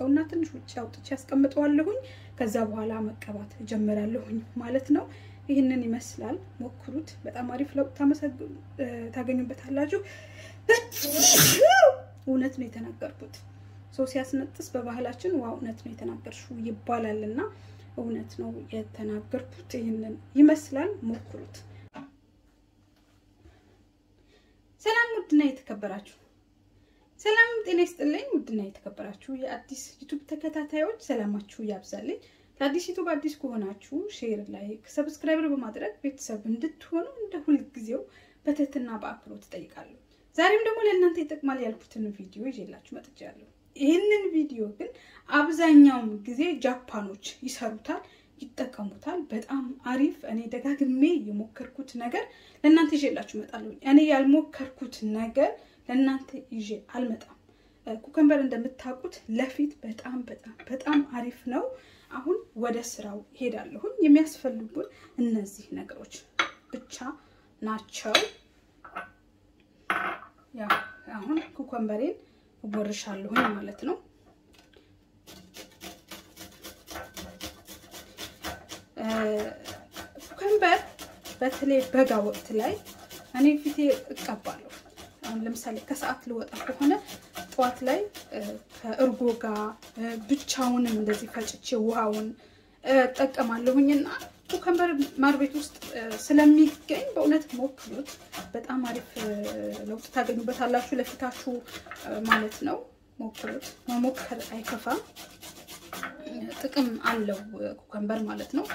አወጣውና ትንሽ ውጭ አውጥቼ ያስቀምጠዋለሁኝ። ከዛ በኋላ መቀባት እጀምራለሁኝ ማለት ነው። ይህንን ይመስላል። ሞክሩት። በጣም አሪፍ ለውጥ ታገኙበታላችሁ። እውነት ነው የተናገርኩት። ሰው ሲያስነጥስ በባህላችን ዋ እውነት ነው የተናገርሽው ይባላል እና እውነት ነው የተናገርኩት። ይህንን ይመስላል። ሞክሩት። ሰላም ውድና የተከበራችሁ ሰላም ጤና ይስጥልኝ። ውድና የተከበራችሁ የአዲስ ዩቱብ ተከታታዮች ሰላማችሁ ያብዛልኝ። ለአዲስ ዩቱብ አዲስ ከሆናችሁ ሼር፣ ላይክ፣ ሰብስክራይበር በማድረግ ቤተሰብ እንድትሆኑ እንደ ሁልጊዜው በትህትና በአክብሮት እጠይቃለሁ። ዛሬም ደግሞ ለእናንተ ይጠቅማል ያልኩትን ቪዲዮ ይዤላችሁ መጥቻለሁ። ይህንን ቪዲዮ ግን አብዛኛውን ጊዜ ጃፓኖች ይሰሩታል፣ ይጠቀሙታል። በጣም አሪፍ። እኔ ደጋግሜ የሞከርኩት ነገር ለእናንተ ይዤላችሁ እመጣለሁ። እኔ ያልሞከርኩት ነገር ለእናንተ ይዤ አልመጣም። ኩከምበር እንደምታውቁት ለፊት በጣም በጣም በጣም አሪፍ ነው። አሁን ወደ ስራው ሄዳለሁኝ። የሚያስፈልጉን እነዚህ ነገሮች ብቻ ናቸው። ያው አሁን ኩከምበሬን እቦርሻለሁኝ ማለት ነው። ኩከምበር በተለይ በጋ ወቅት ላይ እኔ ፊቴ እቀባለሁ። አሁን ለምሳሌ ከሰዓት ልወጣ ከሆነ ጠዋት ላይ ከእርጎ ጋር ብቻውንም እንደዚህ ፈጭቼ ውሃውን እጠቀማለሁኝና ኩከምበር ማር ቤት ውስጥ ስለሚገኝ በእውነት ሞክሩት። በጣም አሪፍ ለውጥ ታገኙበታላችሁ ለፊታችሁ ማለት ነው። ሞክሩት። መሞከር አይከፋም። ጥቅም አለው ኩከምበር ማለት ነው።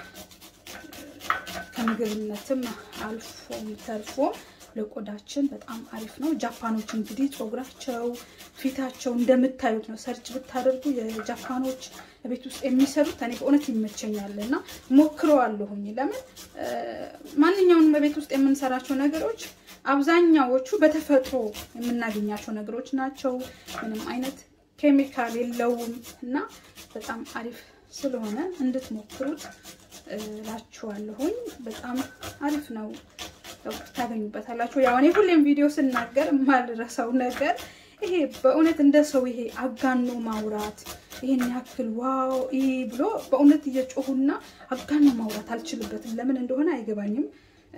ከምግብነትም አልፎም ተርፎ ለቆዳችን በጣም አሪፍ ነው። ጃፓኖች እንግዲህ ፀጉራቸው፣ ፊታቸው እንደምታዩት ነው። ሰርች ብታደርጉ የጃፓኖች ቤት ውስጥ የሚሰሩት እኔ በእውነት ይመቸኛል እና ሞክረዋለሁኝ። ለምን ማንኛውንም በቤት ውስጥ የምንሰራቸው ነገሮች አብዛኛዎቹ በተፈጥሮ የምናገኛቸው ነገሮች ናቸው። ምንም አይነት ኬሚካል የለውም እና በጣም አሪፍ ስለሆነ እንድትሞክሩት እላችኋለሁኝ። በጣም አሪፍ ነው። ታገኙበታላችሁ። ያው እኔ ሁሌም ቪዲዮ ስናገር የማልረሳው ነገር ይሄ በእውነት እንደ ሰው ይሄ አጋኖ ማውራት ይሄን ያክል ዋው ይሄ ብሎ በእውነት እየጮሁና አጋኖ ማውራት አልችልበትም። ለምን እንደሆነ አይገባኝም።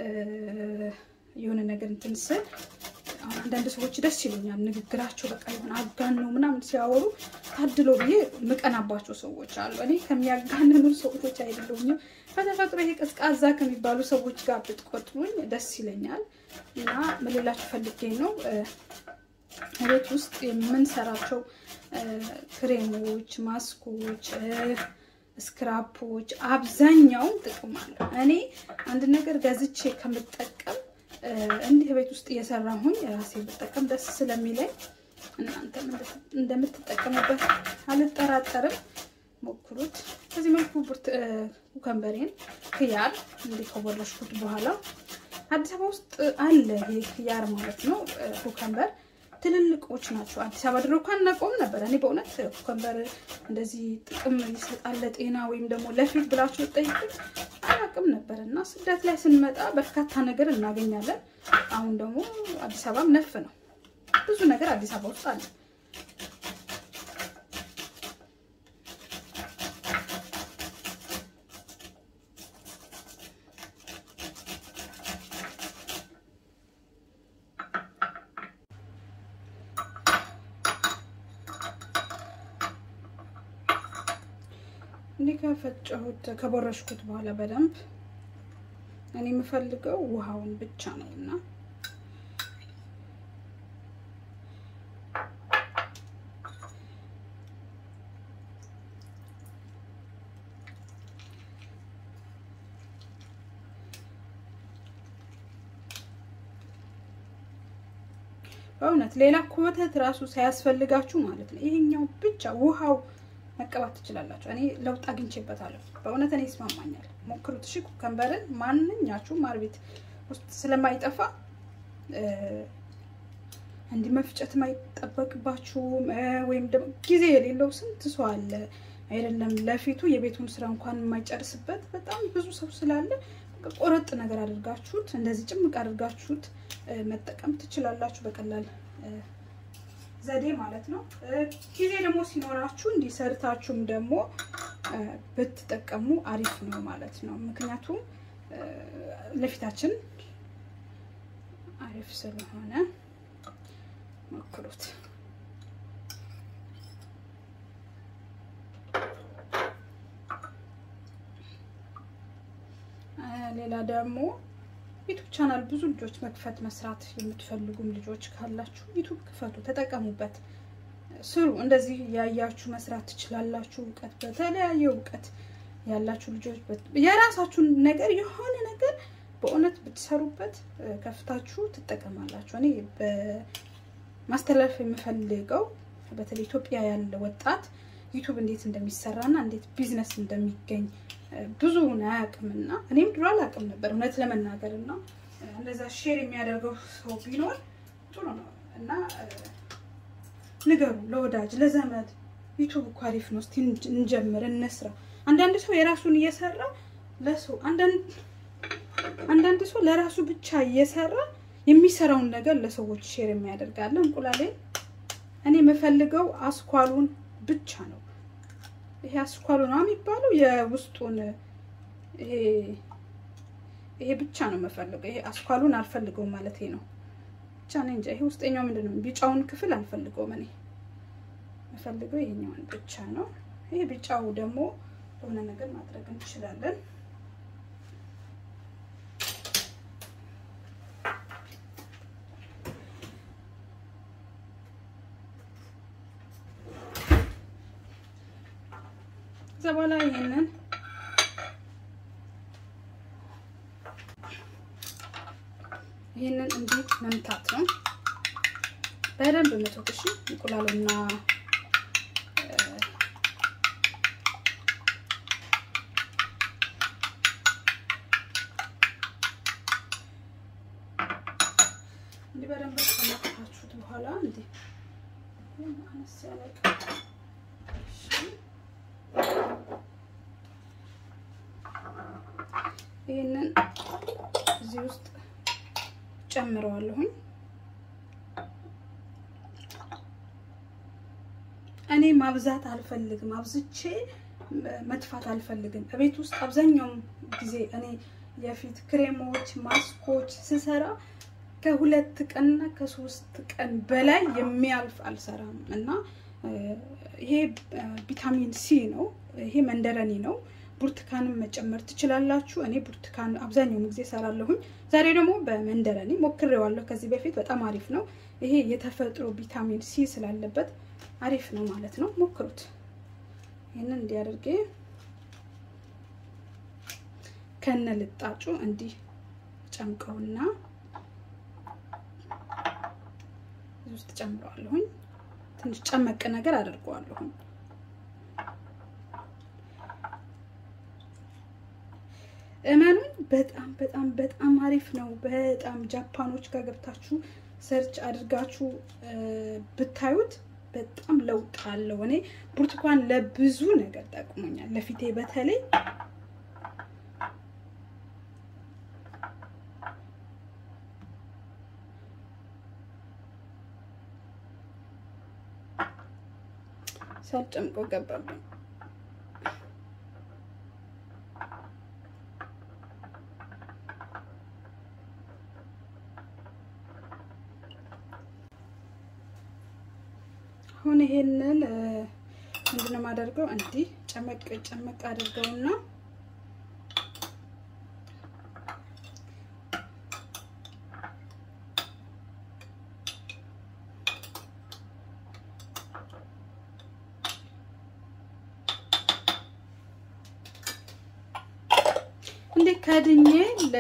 የሆነ ነገር እንትን ስል አንዳንድ ሰዎች ደስ ይሉኛል ንግግራቸው በቃ የሆነ አጋኖ ምናምን ሲያወሩ ታድሎ ብዬ ምቀናባቸው ሰዎች አሉ። እኔ ከሚያጋንኑ ሰዎች አይደለሁኝም። በተፈጥሮ ይሄ ቀዝቃዛ ከሚባሉ ሰዎች ጋር ብትቆጥሩኝ ደስ ይለኛል። እና ምን ልላችሁ ፈልጌ ነው ቤት ውስጥ የምንሰራቸው ክሬሞች፣ ማስኮች፣ ስክራፖች አብዛኛውን ጥቅም አለው። እኔ አንድ ነገር ገዝቼ ከምጠቀም እንዲህ ቤት ውስጥ እየሰራሁኝ ራሴ ብጠቀም ደስ ስለሚለኝ እናንተም እንደምትጠቀሙበት አልጠራጠርም። ሞክሩት። በዚህ መልኩ ኩከምበሬን ክያር እንዲህ ከቦረሽኩት በኋላ አዲስ አበባ ውስጥ አለ ይሄ ክያር ማለት ነው። ኩከምበር ትልልቆች ናቸው። አዲስ አበባ ድሮ እኮ አናውቀውም ነበር። እኔ በእውነት ኩከምበር እንደዚህ ጥቅም ይሰጣል ለጤና ወይም ደግሞ ለፊት ብላችሁ ጠይቁት አላውቅም ነበር እና ስደት ላይ ስንመጣ በርካታ ነገር እናገኛለን። አሁን ደግሞ አዲስ አበባም ነፍ ነው። ብዙ ነገር አዲስ አበባ ውስጥ አለ። እንዲህ ከፈጨሁት ከቦረሽኩት በኋላ በደንብ እኔ የምፈልገው ውሃውን ብቻ ነው እና በእውነት ሌላ ኮተት ራሱ ሳያስፈልጋችሁ ማለት ነው ይሄኛው ብቻ ውሃው መቀባት ትችላላችሁ። እኔ ለውጥ አግኝቼበታለሁ። በእውነት እኔ ይስማማኛል። ሞክሩት። እሺ ኩከምበርን ማንኛችሁም ማር ቤት ውስጥ ስለማይጠፋ እንዲህ መፍጨት ማይጠበቅባችሁም ወይም ደግሞ ጊዜ የሌለው ስንት ሰው አለ አይደለም ለፊቱ የቤቱን ስራ እንኳን የማይጨርስበት በጣም ብዙ ሰው ስላለ ቆረጥ ነገር አድርጋችሁት እንደዚህ ጭምቅ አድርጋችሁት መጠቀም ትችላላችሁ በቀላል ዘዴ ማለት ነው። ጊዜ ደግሞ ሲኖራችሁ እንዲሰርታችሁም ደግሞ ብትጠቀሙ አሪፍ ነው ማለት ነው። ምክንያቱም ለፊታችን አሪፍ ስለሆነ ሞክሩት። ሌላ ደግሞ ዩቱብ ቻናል ብዙ ልጆች መክፈት መስራት የምትፈልጉም ልጆች ካላችሁ ዩቱብ ክፈቱ፣ ተጠቀሙበት፣ ስሩ። እንደዚህ ያያችሁ መስራት ትችላላችሁ። እውቀት በተለያየ እውቀት ያላችሁ ልጆች የራሳችሁን ነገር የሆነ ነገር በእውነት ብትሰሩበት ከፍታችሁ ትጠቀማላችሁ። እኔ በማስተላለፍ የምፈልገው በተለይ ኢትዮጵያ ያለ ወጣት ዩቱብ እንዴት እንደሚሰራና እንዴት ቢዝነስ እንደሚገኝ ብዙውን አያውቅምና እኔም ድሮ አላውቅም ነበር እውነት ለመናገር እና እንደዛ ሼር የሚያደርገው ሰው ቢኖር ጥሩ ነው እና ንገሩ ለወዳጅ ለዘመድ ዩቱብ እኮ አሪፍ ነው፣ እስቲ እንጀምር እንስራ። አንዳንድ ሰው የራሱን እየሰራ ለሰው አንዳንድ ሰው ለራሱ ብቻ እየሰራ የሚሰራውን ነገር ለሰዎች ሼር የሚያደርጋለ። እንቁላሌን እኔ የምፈልገው አስኳሉን ብቻ ነው። ይሄ አስኳሉ ነው የሚባለው የውስጡን ይሄ ይሄ ብቻ ነው የምፈልገው። ይሄ አስኳሉን አልፈልገውም ማለት ነው ብቻ ነው እንጂ ይሄ ውስጠኛው ምንድን ነው ቢጫውን ክፍል አልፈልገውም። እኔ የምፈልገው ይሄኛውን ብቻ ነው። ይሄ ቢጫው ደግሞ ለሆነ ነገር ማድረግ እንችላለን። ከዛ በኋላ ይሄንን ይሄንን እንዲህ መምታት ነው። በደንብ መቶት እሺ። እንቁላሉና እንዲህ በደንብ ከመታችሁት በኋላ እንዲህ አነስ ያለ ይህንን እዚህ ውስጥ ጨምረዋለሁኝ። እኔ ማብዛት አልፈልግም፣ አብዝቼ መጥፋት አልፈልግም። በቤት ውስጥ አብዛኛውን ጊዜ እኔ የፊት ክሬሞች፣ ማስኮች ስሰራ ከሁለት ቀንና ከሶስት ቀን በላይ የሚያልፍ አልሰራም እና ይሄ ቪታሚን ሲ ነው። ይሄ መንደረኒ ነው። ብርቱካንም መጨመር ትችላላችሁ። እኔ ብርቱካን አብዛኛውን ጊዜ እሰራለሁኝ። ዛሬ ደግሞ በመንደረኒ ሞክሬዋለሁ ከዚህ በፊት በጣም አሪፍ ነው። ይሄ የተፈጥሮ ቪታሚን ሲ ስላለበት አሪፍ ነው ማለት ነው። ሞክሩት። ይህንን እንዲያደርጌ ከነ ልጣጩ እንዲህ ጨምቀውና እዚህ ውስጥ ጨምረዋለሁኝ። ትንሽ ጨመቅ ነገር አደርገዋለሁኝ። እመኑኝ በጣም በጣም በጣም አሪፍ ነው። በጣም ጃፓኖች ጋር ገብታችሁ ሰርች አድርጋችሁ ብታዩት በጣም ለውጥ አለው። እኔ ብርቱካን ለብዙ ነገር ጠቅሞኛል። ለፊቴ በተለይ ሳልጨምቀው ገባብኝ። አሁን ይሄንን ምንድን ነው የማደርገው? እንዲህ ጨመቅ ጨመቅ አድርገውና እንዴ ከድኜ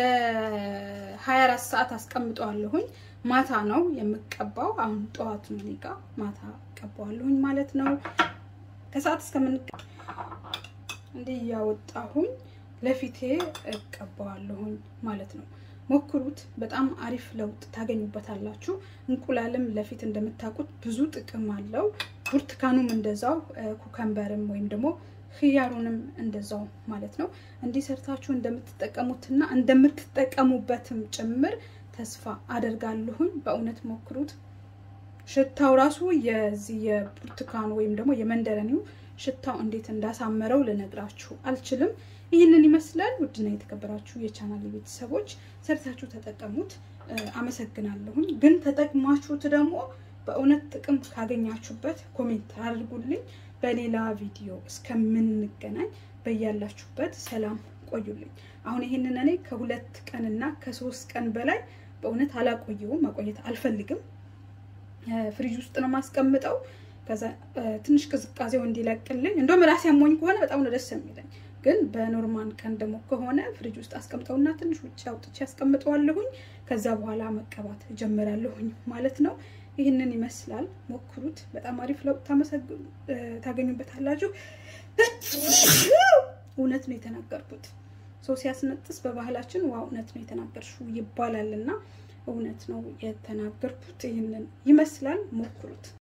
ለ24 ሰዓት አስቀምጠዋለሁኝ። ማታ ነው የምቀባው። አሁን ጠዋት ነው እኔ ጋ ማታ እቀባዋለሁኝ ማለት ነው። ከሰዓት እስከምንቀ እንዲህ እያወጣሁኝ ለፊቴ እቀባዋለሁኝ ማለት ነው። ሞክሩት። በጣም አሪፍ ለውጥ ታገኙበታላችሁ። እንቁላልም ለፊት እንደምታውቁት ብዙ ጥቅም አለው። ብርቱካኑም እንደዛው፣ ኩከምበርም ወይም ደግሞ ክያሩንም እንደዛው ማለት ነው። እንዲህ ሰርታችሁ እንደምትጠቀሙትና እንደምትጠቀሙበትም ጭምር ተስፋ አደርጋለሁኝ። በእውነት ሞክሩት። ሽታው ራሱ የዚህ የብርቱካን ወይም ደግሞ የመንደረኒው ሽታው እንዴት እንዳሳመረው ልነግራችሁ አልችልም። ይህንን ይመስላል። ውድና የተከበራችሁ የቻናል ቤተሰቦች ሰርታችሁ ተጠቀሙት። አመሰግናለሁኝ። ግን ተጠቅማችሁት ደግሞ በእውነት ጥቅም ካገኛችሁበት ኮሜንት አድርጉልኝ። በሌላ ቪዲዮ እስከምንገናኝ በያላችሁበት ሰላም ቆዩልኝ። አሁን ይህንን እኔ ከሁለት ቀንና ከሶስት ቀን በላይ በእውነት አላቆየውም፣ ማቆየት አልፈልግም። ፍሪጅ ውስጥ ነው ማስቀምጠው። ከዛ ትንሽ ቅዝቃዜው እንዲለቅልኝ እንደውም ራሴ አሞኝ ከሆነ በጣም ነው ደስ የሚለኝ። ግን በኖርማል ቀን ደግሞ ከሆነ ፍሪጅ ውስጥ አስቀምጠውና ትንሽ ውጭ አውጥቼ ያስቀምጠዋለሁኝ። ከዛ በኋላ መቀባት ጀምራለሁኝ ማለት ነው። ይህንን ይመስላል። ሞክሩት። በጣም አሪፍ ለውጥ ታገኙበታላችሁ። እውነት ነው የተናገርኩት። ሰው ሲያስነጥስ በባህላችን ዋ እውነት ነው የተናገርሽው ይባላል እና እውነት ነው የተናገርኩት። ይህንን ይመስላል። ሞክሩት።